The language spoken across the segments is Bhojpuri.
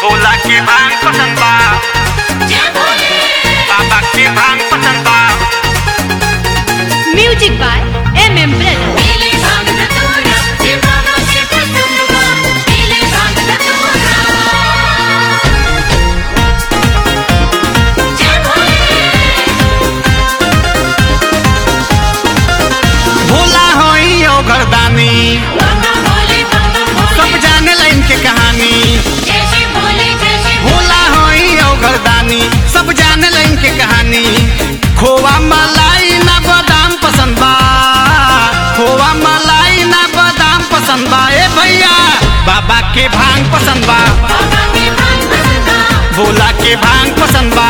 भोला के भांग पसंद बा बाबा के भांग पसंद बा music by M M brother Bhola होई ओ घरदानी सब जाने लाइन के कहानी भोला होई ओ घरदानी सब जाने लाइन के कहानी खोवा मलाई ना बादाम पसंद बा खोवा मलाई ना बादाम पसंद बा ए भैया बाबा के भांग पसंद बा भोला के भांग पसंद बा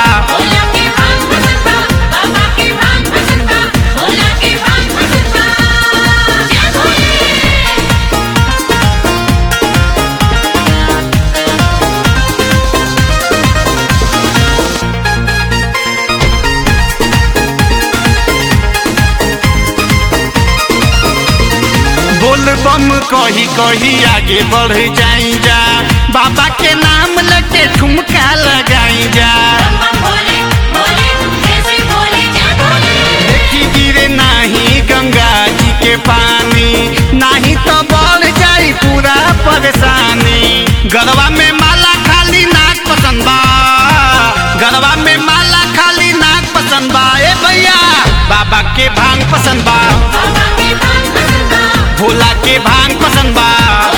बोल बम कही कही आगे बढ़ जाई जा बाबा के नाम लेके ठुमका लगाई जा देखी गिरे नाही गंगा जी के पानी नाही तो बढ़ जाई पूरा परेशानी गरवा में माला खाली नाक पसंद बा गरवा में माला खाली नाक पसंद बा ए भैया बाबा के भांग पसंद बा भोला के भांग पसंद बा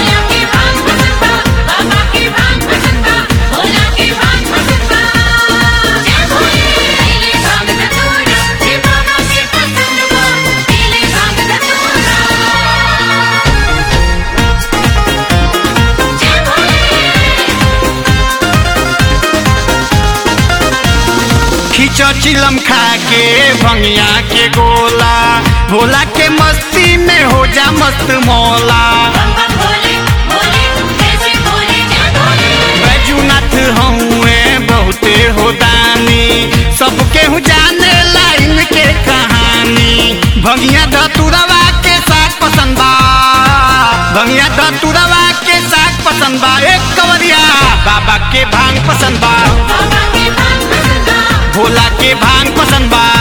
खींचो चिलम खा के भंगिया के गोला भोला के मस्ती में हो जा मस्त मौला बैजूनाथ हउए बहुते हो दानी सबके हूँ जाने लाइन के कहानी भंगिया धतुरवा के साग पसंद बा भंगिया धतुरवा के साग पसंद बा एक कवरिया बाबा के भांग पसंद बा भोला के भांग पसंद बा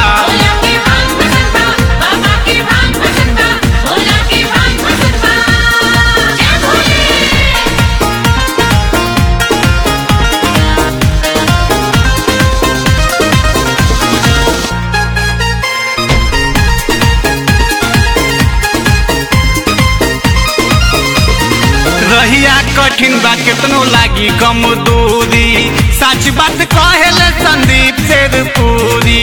रहिया कठिन बा केतनो लागी कम दूरी सच बात कहेले संदीप शेरपुरी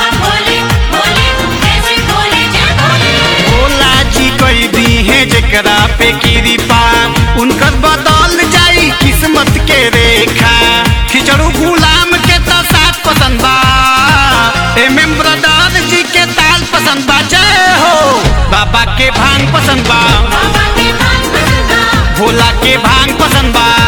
भोला जी कई दी है जेकरा पे कृपा उनकर बदल जाई किस्मत के रेखा खिचड़ू गुलाम के तो साथ पसंद बा एम एम ब्रदर जी के ताल पसंद बा जय हो बाबा के भांग पसंद बा भोला के भांग पसंद बा